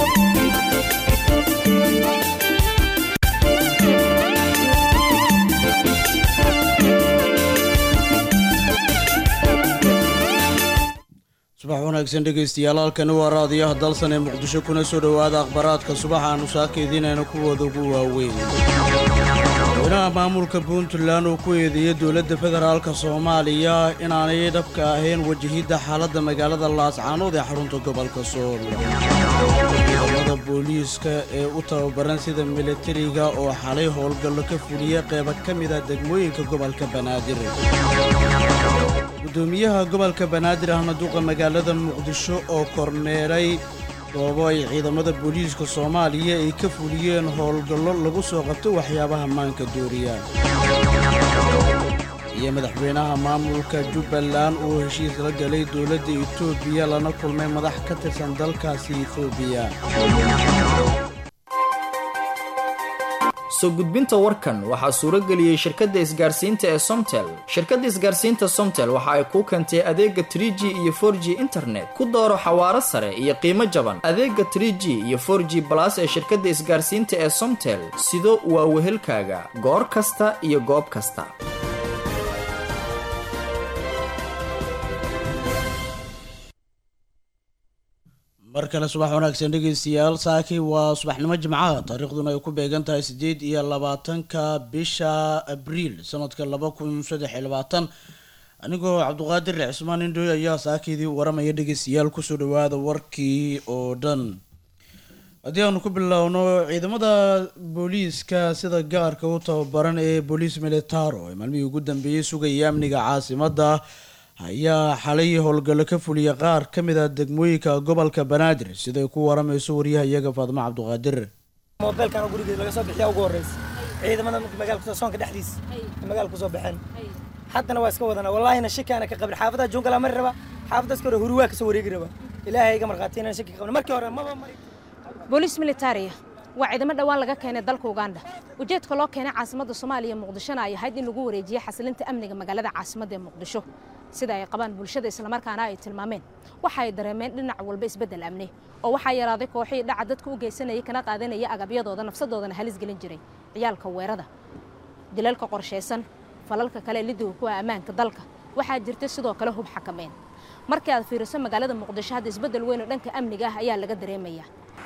subax wanaagsan dhegaystayaal halkani waa raadiyaha dalsan ee muqdisho kuna soo dhowaada akhbaraadka subaxa aanu saakaydiinayna kuwooda ugu waaweyn madaxweynaha maamulka puntland oo ku eedeeyey dowladda federaalka soomaaliya inaanay dhabka ahayn wajahidda xaaladda magaalada laascaanood ee xarunta gobolka sool ciidamada booliiska ee u tababaran sida militariga oo xalay howlgallo ka fuliyey qeyba ka mid a degmooyinka gobolka banaadir gudoomiyaha gobolka banaadir ahna duqa magaalada muqdisho oo kormeeray goobo ay ciidamada booliiska soomaaliya ay ka fuliyeen howlgallo lagu soo qabto waxyaabaha maanka dooriya iyo madaxweynaha maamulka jubbaland oo heshiis la galay dowladda etoobiya lana kulmay madax ka tirsan dalkaasi etoobiya soo gudbinta warkan waxaa suuro geliyey shirkadda isgaarsiinta ee somtel shirkadda isgaarsiinta somtel waxa ay kuu keentay adeega tr g iyo for g internet ku dooro xawaaro sare iyo qiimo jaban adeega tr g iyo for g balas ee shirkadda isgaarsiinta ee somtel sido waa wehelkaaga goor kasta iyo goob kasta mar kale subax wanaagsan dhegaystayaal saaki waa subaxnimo jimcaha taariikhduna ay ku beegan tahay siddeed iyo labaatanka bisha abriil sanadka laba kun saddex iyo labaatan anigoo cabduqaadir cismaan indhoy ayaa saakiidii waramaya dhegaystayaal kusoo dhawaada warkii oo dhan haddii aanu ku bilowno ciidamada booliiska sida gaarka u tababaran ee booliis militaro ee maalmihii ugu dambeeyey sugaya amniga caasimadda ayaa xalay howlgallo ka fuliyay qaar ka mid a degmooyinka gobolka banaadir siday ku waramayso waryaha iyaga faadimo cabduqaadir moobeelkan oo gurigeed laga soo bixiya ugu horreysa ciidamada magaalka soonka dhexdiisa magaalka kusoo baxeen haddana waa iska wadana wallaahina shikaana ka qabin xaafadaha joongala mari raba xaafadaska hore huruwaa kasoo wareegi raba ilaahay iga markhaati inaan shaki qabin markii hore maba mari booliis militaria waa ciidamo dhowaan laga keenay dalka uganda ujeedka loo keenay caasimadda soomaaliya muqdishona ay ahayd in lagu wareejiyo xasilinta amniga magaalada caasimadda ee muqdisho sida ay qabaan bulshada islamarkaana ay tilmaameen waxa ay dareemeen dhinac walba isbeddel amni oo waxaa yaraaday kooxihii dhaca dadka u geysanayay kana qaadanaya agabyadooda nafsadoodana halis gelin jiray ciyaalka weerada dilalka qorshaysan falalka kale lidiga kuwa ammaanka dalka waxaa jirta sidoo kale hub xakameyn markii aad fiiriso magaalada muqdisho hadda isbeddel weyn oo dhanka amniga ah ayaa laga dareemaya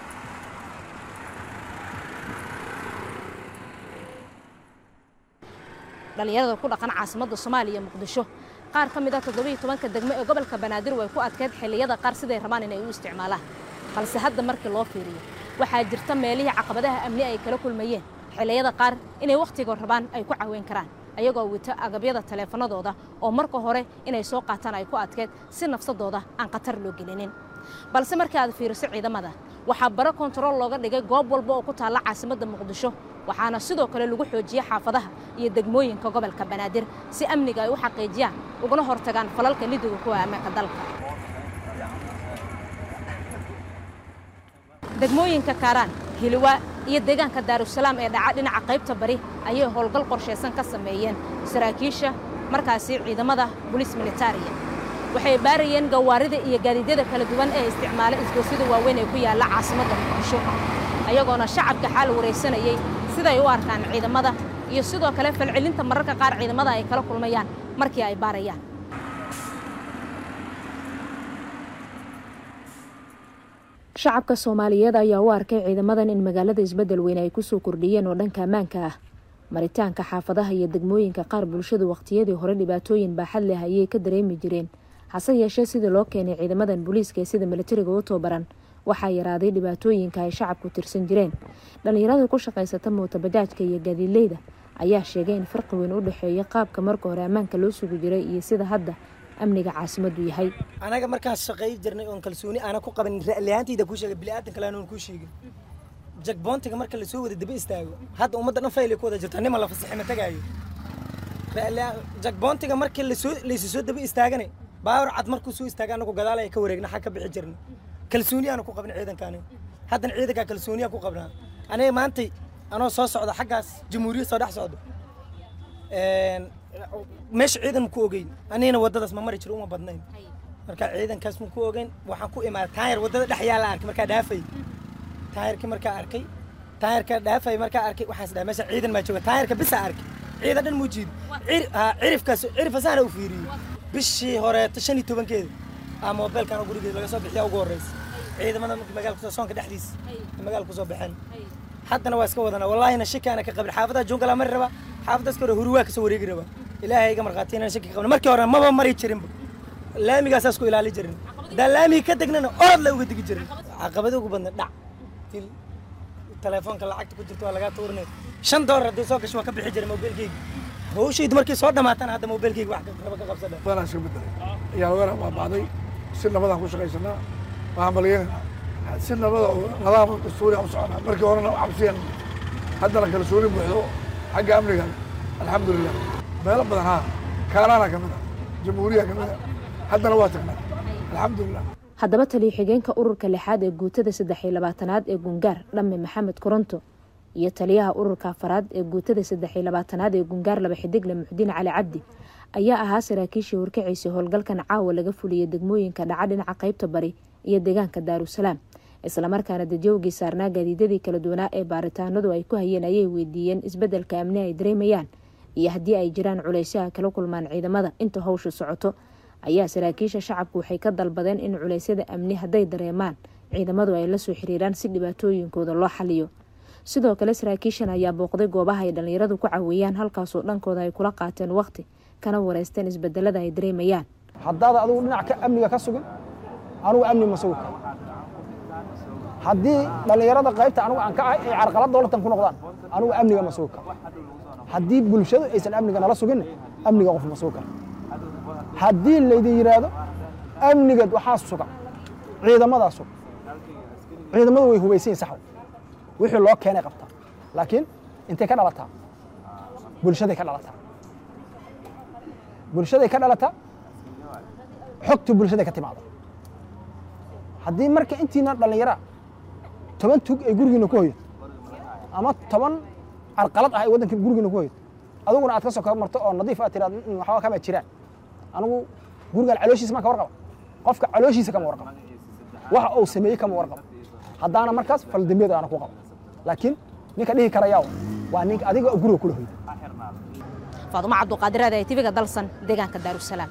dhalinyarada ku dhaqan caasimadda soomaaliya muqdisho qaar ka mid a toddobiiyo tobanka degmo ee gobolka banaadir way ku adkeyd xilliyada qaar siday rabaan inay u isticmaalaan balse hadda markii loo fiiriyo waxaa jirta meelihii caqabadaha amni ay kala kulmayeen xilliyada qaar inay wakhtiga rabaan ay ku caweyn karaan ayagoo wito agabyada taleefanadooda oo marka hore inay soo qaataan ay ku adkeyd si nafsadooda aan khatar loo gelinin balse markii aad fiiriso ciidamada waxaa baro kontarool looga dhigay goob walba oo ku taalla caasimadda muqdisho waxaana sidoo kale lagu xoojiyey xaafadaha iyo degmooyinka gobolka banaadir si amniga ay u xaqiijiyaan uguna hortagaan falalka lidiga kuwa ammaanka dalka degmooyinka kaaraan hiliwaa iyo deegaanka daarusalaam ee dhaca dhinaca qaybta bari ayay howlgal qorshaysan ka sameeyeen saraakiisha markaasi ciidamada booliis militariya waxay baarayeen gawaarida iyo gaadiidyada kala duwan ee isticmaala isgoosyada waaweyn ee ku yaalla caasimadda muqdisho ayagoona shacabka xaal waraysanayey siday u arkaan ciidamada iyo sidoo kale falcelinta mararka qaar ciidamada ay kala kulmayaan markii ay baarayaan shacabka soomaaliyeed ayaa u arkay ciidamadan in magaalada isbeddel weyn ay kusoo kordhiyeen oo dhanka ammaanka ah maritaanka xaafadaha iyo degmooyinka qaar bulshadu wakhtiyadii hore dhibaatooyin baaxad leh ayay ka dareemi jireen hase yeeshee sidii loo keenay ciidamadan booliiska ee sida militariga u tababaran waxaa yaraaday dhibaatooyinka ay shacabku tirsan jireen dhallinyarada ku shaqaysata mootabajaajka iyo gaadiidleyda ayaa sheegay in farqi weyn u dhexeeya qaabka marka hore ammaanka loo sugi jiray iyo sida hadda amniga caasimaddu yahay anaga markaas shaqay jirnay oon kalsooni aana ku qaban ra'liyaantayda kuu sheegay bini'aadan kale aanan kuu sheegin jagboontiga marka lasoo wada daba istaago hadda ummadda dhan faylay ku wada jirta nima la fasaxi ma tagaayo jagboontiga marka lasoo laysu soo daba istaagane baawar cad markuu soo istaaga anagu gadaal ay ka wareegna xag ka bixi jirnay kalsooni aanu ku qabin ciidankaani haddana ciidankaa kalsooniyaan ku qabnaa aniga maantay anoo soo socda xaggaas jamhuuriyad soo dhex socdo meesha ciidan ma ku ogeyn anigana waddadaas ma mari jiro uma badnayn marka ciidankaas ma ku ogeyn waxaan ku imaaday taayar waddada dhex yaala arkay markaa dhaafay taayirkii markaa arkay taayirka dhaafay markaa arkay waxaan isdhahay meesha ciidan maa jooga taayirka bisa arkay ciidan dhan muu jiido Cir- haa, cirifkaas cirifasahana u fiiriyey bishii horeeto shan iyo tobankeeda aa moobeelkan oo gurigeeda laga soo bixiya ugu horreysa ciidamada markii magaalka kusoo soonka dhexdiisa ay magaalka kusoo baxeen haddana waa iska wadanaa wallaahina shaki ana ka qabin xaafadaha jungala mari raba xaafadaas kore huri waa kasoo wareegi raba ilaahay iga markhaati inaan shaki ka qabin markii hore maba mari jirinba laamigaasaas ku ilaali jirin haddaan laamigi ka degnana orod la uga degi jirin caqabada ugu badna dhac til telefoonka lacagta ku jirta waa lagaa tuurinay shan doolar haddii soo gasho waa ka bixi jiray mobilkeyga hawshaydu markii soo dhamaatana hadda mobilkeyga wax raba ka qabsadha badanaa iska bedelay ayaa lagana baaba'day si nabadaan ku shaqaysanaa waxaan balyanayna si nabada oo nadaama dastuuriya u soconaa markii horena cabsiyan haddana kalsooni buuxdo xagga amniga alxamdulilah meelo badan haa kaanaana ka mid a jamhuuriya ka mid a haddana waa tagnaa alxamdulilah haddaba taliyo xigeenka ururka lixaad ee guutada saddex iyo labaatanaad ee gungaar dhamme maxamed koronto iyo taliyaha ururka afaraad ee guutada saddex iyo labaatanaad ee gungaar laba xidigle muxdiin cali cabdi ayaa ahaa saraakiishii horkaciisay howlgalkan caawa laga fuliyay degmooyinka dhaca dhinaca qaybta bari iyo deegaanka daarusalaam islamarkaana dadyoogii saarnaa gaadiidadii kala duwanaa ee baaritaanadu ay ku hayeen ayay weydiiyeen isbedelka amni ay dareemayaan iyo haddii ay jiraan culaysyo ay kala kulmaan ciidamada inta howsha socoto ayaa saraakiisha shacabku waxay ka dalbadeen in culeysyada amni hadday dareemaan ciidamadu ay la soo xiriiraan si dhibaatooyinkooda loo xaliyo sidoo kale saraakiishan ayaa booqday goobaha ay dhallinyaradu ku caweeyaan halkaasoo dhankooda ay kula qaateen waqti kana wareysteen isbedelada ay dareemayaan haddaad adigu dhinac ka amniga ka sugin anugu amni ma sugi karo haddii dhallinyarada qaybta anugu aan ka ahay ay carqalad dowlatan ku noqdaan anugu amniga ma sugi karo haddii bulshadu aysan amniga nala suginna amniga qof ma sugi karo haddii laydin yidhaahdo amnigeed waxaa suga ciidamadaa suga ciidamadu way hubaysan yihin saxw wixii loo keenay qabtaa laakiin intay ka dhalataa bulshaday ka dhalataa bulshaday ka dhalataa xogta bulshaday ka timaada haddii marka intiina dhallinyara toban tug ay gurigiina ku hoyad ama toban carqalad ah ay waddanka gurigiina ku hoyad adiguna aad ka soo kaba marto oo nadiif aad tiraad "Mm, waxba kama jiraan anigu gurigaan calooshiisa maa ka warqaba qofka calooshiisa kama warqaba waxa uu sameeyey kama warqaba haddaana markaas faldambeed aana ku qaba laakiin ninka dhihi karayaa waa ninka adiga oo guriga kula hoyda faadumo cabduqaadiraada ee tiviga dalsan deegaanka daarusalaam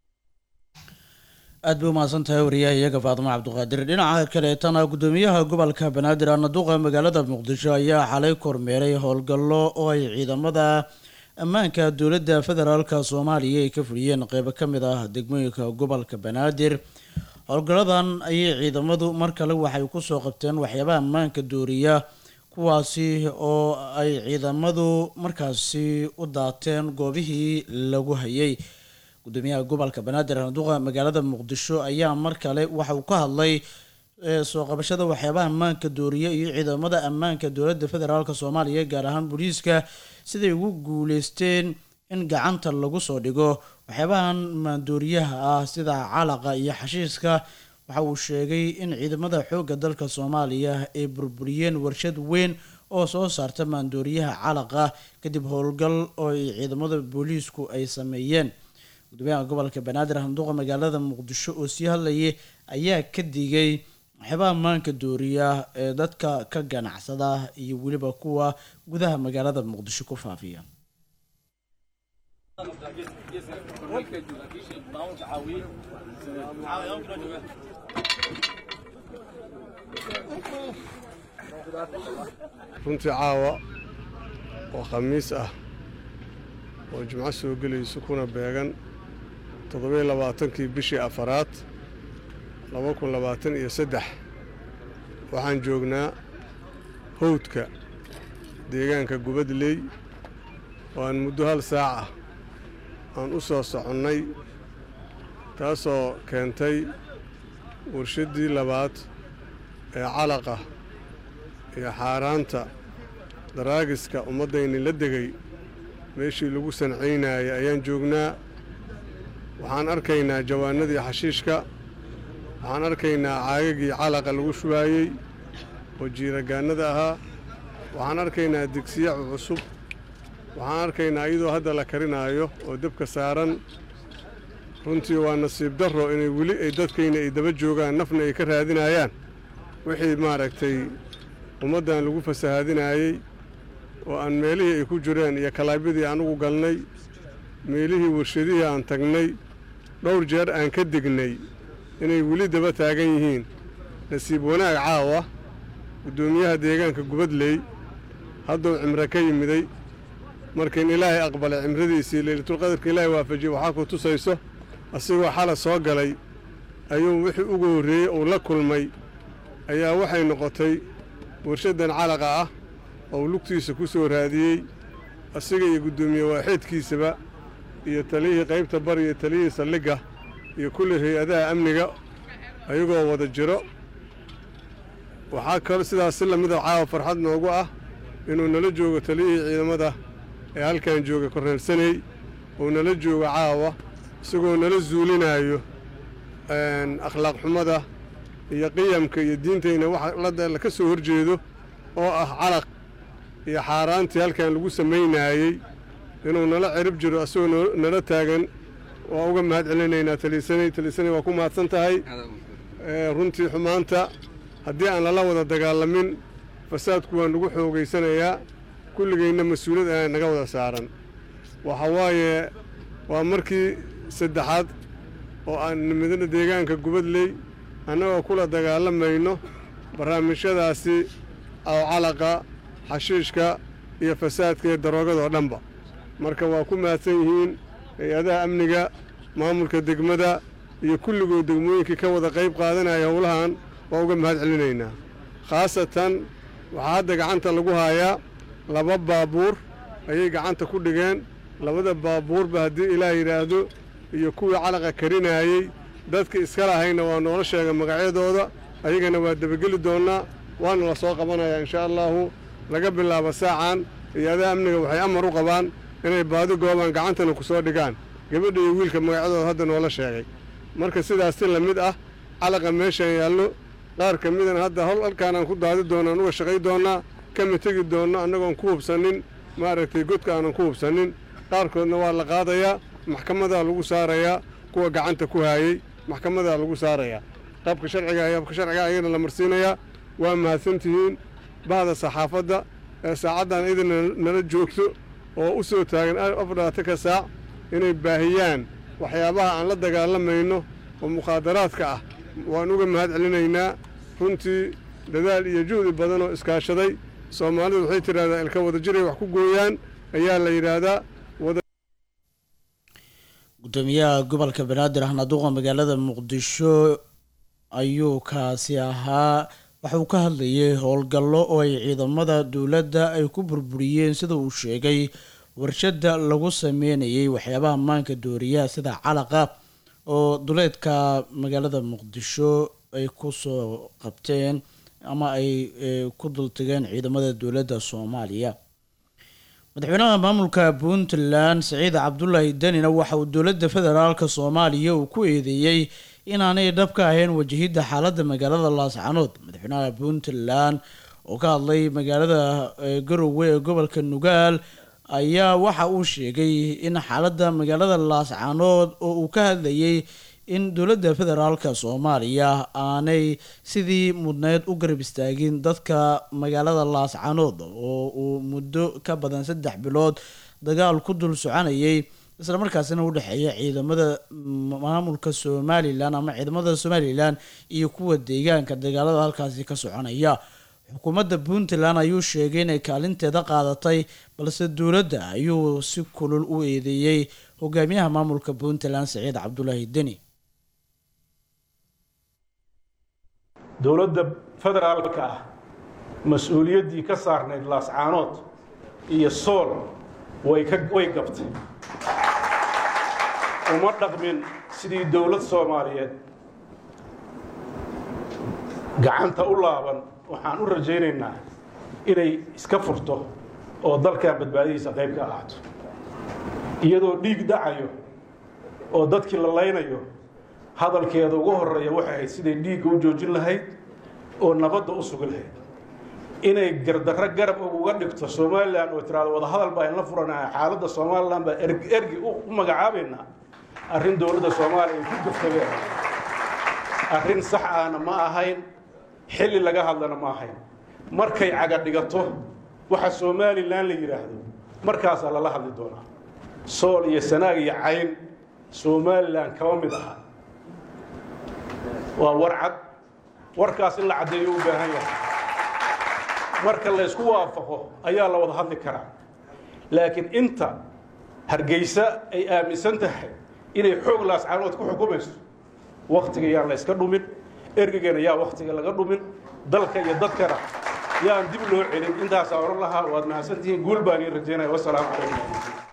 aad bay umahadsan tahay wariyaha iyaga faadimo cabduqaadir dhinaca kaleetana gudoomiyaha gobolka banaadir anaduqa magaalada muqdisho ayaa xalay kormeeray howlgallo oo ay ciidamada ammaanka dowladda federaalka soomaaliya ay ka fuliyeen qeybo ka mid ah degmooyinka gobolka banaadir howlgalladan ayay ciidamadu mar kale waxay kusoo qabteen waxyaabaha ammaanka dooriya kuwaasi oo ay ciidamadu markaasi u daateen goobihii lagu hayay gudoomiyaha gobolka banaadir anaduqa magaalada muqdisho ayaa mar kale waxa uu ka hadlay ee, soo qabashada waxyaabaha ammaanka dooriya iyo ciidamada ammaanka dowladda federaalk soomaaliya gaar ahaan booliiska siday ugu guuleysteen in gacanta lagu soo dhigo waxyaabahan maandooriyaha ah sida calaqa iyo xashiiska waxa uu sheegay in ciidamada xoogga dalka soomaaliya ay burburiyeen warshad weyn oo soo saarta maandooriyaha calaqa kadib howlgal oo ay ciidamada booliisku ay sameeyeen gudoomiyaha gobolka banaadir handuuqa magaalada muqdisho oo sii hadlayay ayaa ka digay waxyaabaha maanka dooriya ee dadka ka ganacsada iyo weliba kuwa gudaha magaalada muqdisho ku faafiya runtii caawa oo khamiis ah oo jimco soo gelayso kuna beegan toddobiyo labaatankii bishii afaraad laba kun labaatan iyo saddex waxaan joognaa howdka deegaanka gubadley oo aan muddo hal saac ah aan u soo soconnay taasoo keentay warshaddii labaad ee calaqa iyo xaaraanta daraagiska ummaddayni la degay meeshii lagu sancaynayay ayaan joognaa waxaan arkaynaa jawaanadii xashiishka waxaan arkaynaa caagagii calaqa lagu shubaayey oo jiiragaannada ahaa waxaan arkaynaa digsiya cusub waxaan arkaynaa iyadoo hadda la karinaayo oo dabka saaran runtii waa nasiib darro inay weli ay dadkayna ay daba joogaan nafna ay ka raadinayaan wixii maaragtay ummaddan lagu fasahaadinayey oo aan meelihii ay ku jireen iyo kalaabyadii anugu galnay meelihii warshadihii aan tagnay dhowr jeer aan ka degnay inay weli daba taagan yihiin nasiib wanaag caawa guddoomiyaha deegaanka gubadley hadduu cimro ka yimiday markiin ilaahay aqbalay cimradiisii leylatulqadarka ilaahay waafajiyey waxaa ku tusayso asigoo xala soo galay ayuu wixii ugu horreeyey uu la kulmay ayaa waxay noqotay warshaddan calaqa ah oo lugtiisa ku soo raadiyey asiga iyo guddoomiye waaxeedkiisaba iyo taliyihii qaybta bari iyo taliyihii saldhigga iyo kulli hay-adaha amniga ayagoo wada jiro waxaa kaloo sidaas si lamida caawa farxad noogu ah inuu nala joogo taliyihii ciidamada ee halkan jooga korreelsanay uu nala joogo caawa isagoo nala zuulinaayo akhlaaq xumada iyo qiyamka iyo diintayna waxa la ka soo horjeedo oo ah calaq iyo xaaraantii halkan lagu samaynaayey inuu nala cirib jiro asagoo nala taagan waa uga mahad celinaynaa taliisanay taliisanay waa ku mahadsan tahay runtii xumaanta haddii aan lala wada dagaalamin fasaadku waa nagu xoogaysanayaa kulligayna mas-uuliyad aa naga wada saaran waxa waaye waa markii saddexaad oo aan nimidana deegaanka gubadley annagoo kula dagaalamayno barnaamijyadaasi oo calaqa xashiishka iyo fasaadka iyo daroogada oo dhanba marka waa ku mahadsan yihiin hay-adaha amniga maamulka degmada iyo kulligood degmooyinkii ka wada qayb qaadanaya howlahan waa uga mahad celinaynaa khaasatan waxaa hadda gacanta lagu haayaa laba baabuur ayay gacanta ku dhigeen labada baabuurba haddii ilaah yidhaahdo iyo kuwii calaqa karinaayey dadka iska lahayna waa noola sheega magacyadooda ayagana waa debageli doonnaa waana la soo qabanayaa inshaa allaahu laga bilaabo saacan hay-adaha amniga waxay amar u qabaan inay baadi goobaan gacantana ku soo dhigaan gabadha iyo wiilka magacyadooda hadda noola sheegay marka sidaas si la mid ah calaqa meeshaan yaallo qaar ka midana hadda hol halkaanaan ku daadi doonna aan uga shaqay doonnaa kama tegi doonno annagoon ku hubsannin maaragtay godka aanan ku hubsannin qaarkoodna waa la qaadayaa maxkamadaa lagu saarayaa kuwa gacanta ku haayey maxkamadaa lagu saarayaa qaabka sharciga ayaabka sharciga ayagana la marsiinayaa waa mahadsantihiin bahda saxaafadda ee saacaddan idin nala joogto oo u soo taagan afardhaatanka saac inay baahiyaan waxyaabaha aan la dagaalamayno oo mukhaadaraadka ah waan uga mahad celinaynaa runtii dadaal iyo juhdi badan oo iskaashaday soomaalidu waxay tidhahdaa ilka wada jiray wax ku gooyaan ayaa la yidhaahdaa gudoomiyaha gobolka banaadir ahna duqa magaalada muqdisho ayuu kaasi ahaa waxa uu ka hadlayay howlgallo oo ay ciidamada dowladda ay ku burburiyeen sida uu sheegay warshadda lagu sameynayay waxyaabaha maanka dooriyaha sida calaqa oo duleedka magaalada muqdisho ay kusoo qabteen ama ay ku dultageen ciidamada dowladda soomaaliya madaxweynaha maamulka puntland saciid cabdulaahi danina waxa uu dowladda federaalk soomaaliya uu ku eedeeyey inaanay dhab ka ahayn wajahidda xaaladda magaalada laascanood madaxweynaha puntland oo ka hadlay magaalada garowe ee gobolka nugaal ayaa waxa uu sheegay in xaaladda magaalada laascanood oo uu ka hadlayay in dowladda federaalka soomaaliya aanay sidii mudneyd u garab istaagin dadka magaalada laascanood oo uu muddo ka badan saddex bilood dagaal ku dul soconayay islamarkaasina u dhexeeya ciidamada maamulka somalilan ama ciidamada somalilan iyo kuwa deegaanka dagaalada halkaasi ka soconaya xukuumadda puntland ayuu sheegay inay kaalinteeda qaadatay balse dowladda ayuu si kulul u eedeeyey hogaamiyaha maamulka puntland saciid cabdulaahi deni dowladda federaalka ah mas-uuliyaddii ka saarnayd laascaanood iyo sool way ka way gabtay uma dhaqmin sidii dowlad soomaaliyeed gacanta u laaban waxaan u rajaynaynaa inay iska furto oo dalkan badbaadihiisa qayb ka ahaato iyadoo dhiig dhacayo oo dadkii la laynayo hadalkeeda ugu horeeya waxay ahayd siday dhiigga u joojin lahayd oo nabadda u sugi lahayd inay gardarro garab uga dhigto somalilan oo tiraado wadahadal baa inla furanaha xaaladda somalilan baa ergi u magacaabaynaa arrin dowladda soomaaliya ay ku gaftageen arrin sax ahna ma ahayn xilli laga hadlana ma ahayn markay caga dhigato waxa somalilan la yidhaahdo markaasaa lala hadli doonaa sool iyo sanaag iyo cayn somalilan kama mid aha waa war cad warkaas in la caddeeyo u baahan yahay marka la ysku waafaqo ayaa la wada hadli karaa laakiin inta hargeysa ay aaminsan tahay inay xoog laascaanood ku xukumayso wakhtiga yaan la yska dhumin ergegana yaa wakhtiga laga dhumin dalka iyo dadkana yaan dib loo celin intaasaa odhan lahaa waad mahadsantihiin guul baan iin rajaynaya wasalaamu calaykum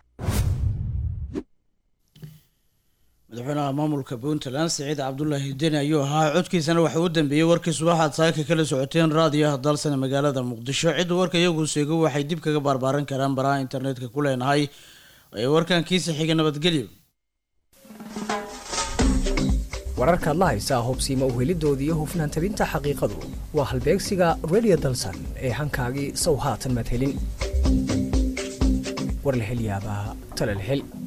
madaxweynaha maamulka puntland siciid cabdulaahi deni ayuu ahaa codkiisana waxa u dambeeyey warkii subaxaad saaka kala socoteen raadiyaha dalsana magaalada muqdisho cidda warka iyagu seego waxay dib kaga barbaaran karaan baraha internetka ku leenahay ee warkan kiisa xiga nabadgelyo wararka adla haysaa hubsiima uhelidoodii iyo hufnaan tabinta xaqiiqadu waa halbeegsiga radio dalsan ee hankaagii sow haatan madhelin war la hel yaabaa tala la hel